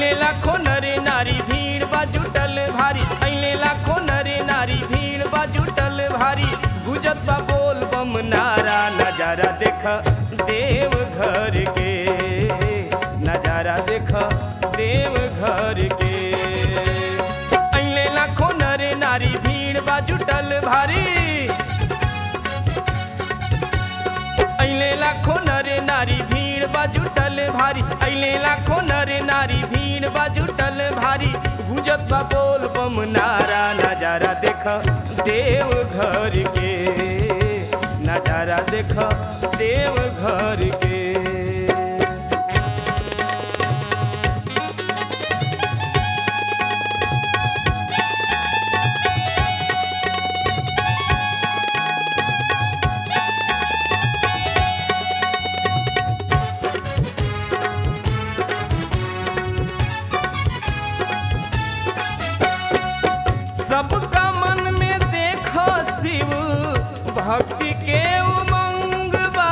अइले लाखो नरे नारी भीड़ बा जुटल भारी अइले लाखो नरे नारी भीड़ बा जुटल भारी गुजत बा बोल बम नारा नजारा देख देव घर के नजारा देख देव घर के अइले लाखो नरे नारी भीड़ बा जुटल भारी अइले लाखो नरे नारी भीड़ बा जुटल भारी अइले लाखो नरे नारी भीड़ बा जुटल भारी गुजत बा बोल बम नारा नजारा देख देव घर के नजारा देख देव घर के सबका मन में देखो शिव भक्ति के उमंग बा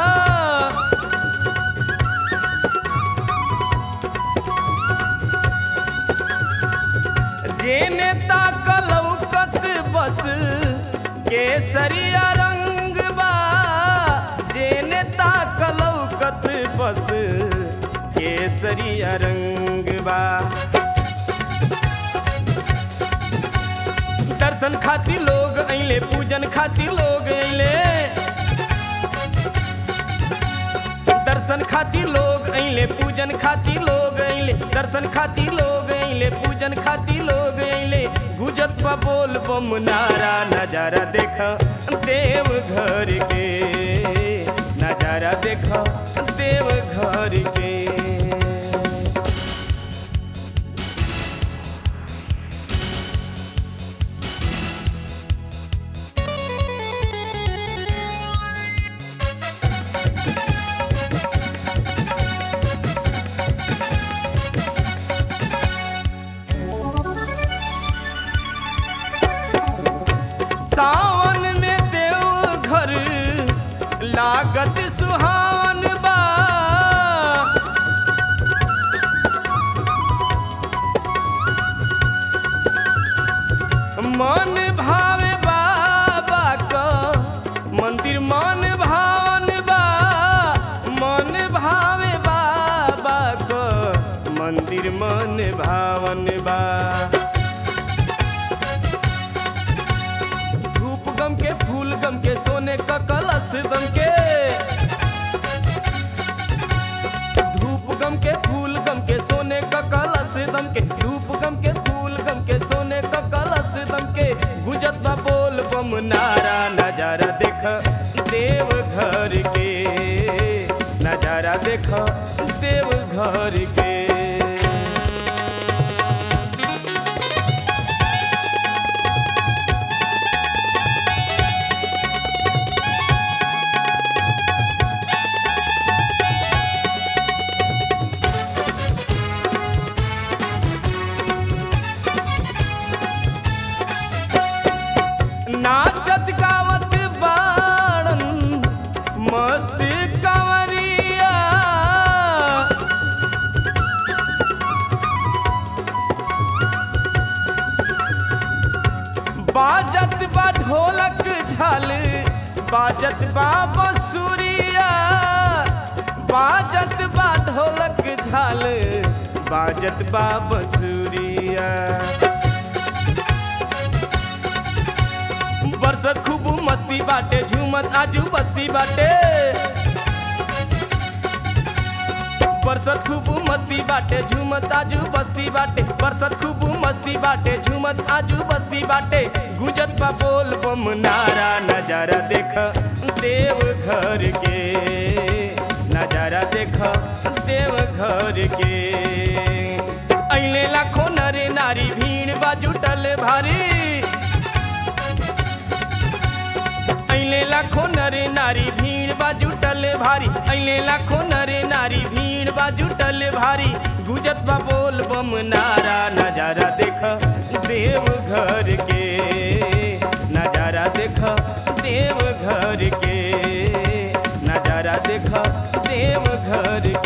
जेने ताकलौकत बस केसरिया रंग बा जेने ताकलौकत बस केसरिया रंग बा दर्शन खातिर लोग अइले पूजन खातिर लोग अइले दर्शन खातिर लोग अइले पूजन खातिर लोग अइले दर्शन खातिर लोग अइले पूजन खातिर लोग अइले गुजत बा बोल बम नारा नजारा देख देव घर के नजारा देख देव घर के सावन में देव घर लागत सुहावन बा मन भावे बाबा का मंदिर मन भावन बा मन भावे बाबा का मंदिर मन भावन बा धूप गम के फूल गम के सोने का कलश दम के धूप गम के फूल गम के सोने का कलश दम के धूप गम के फूल गम के सोने का कलश दम के गुजत बा बोल बम नारा नजारा देख देव घर के नजारा देख देव घर के नाचत गावत बाड़न मस्त कंवरिया बाजत बा ढोलक झाल बाजत बा बंसुरिया बाजत बा ढोलक झाल बाजत बा बंसुरिया बरसत खूब मस्ती बाटे झूमत आजू बस्ती बाटे बरसत खूब मस्ती बाटे झूमत आजू बस्ती बाटे बरसत खूब मस्ती बाटे झूमत आजू बस्ती बाटे गुजत बा बोल बम नारा नजारा देख देव घर के नजारा देख देव घर के अइले लाखों नरे नारी भीड़ बा जुटल भारी अइले लाखो नरे नारी भीड़ बा जुटल भारी अइले लाखो नरे नारी भीड़ बा जुटल भारी गुजत बा बोल बम नारा नजारा देख देव घर के नजारा देख देव घर के नजारा देख देव घर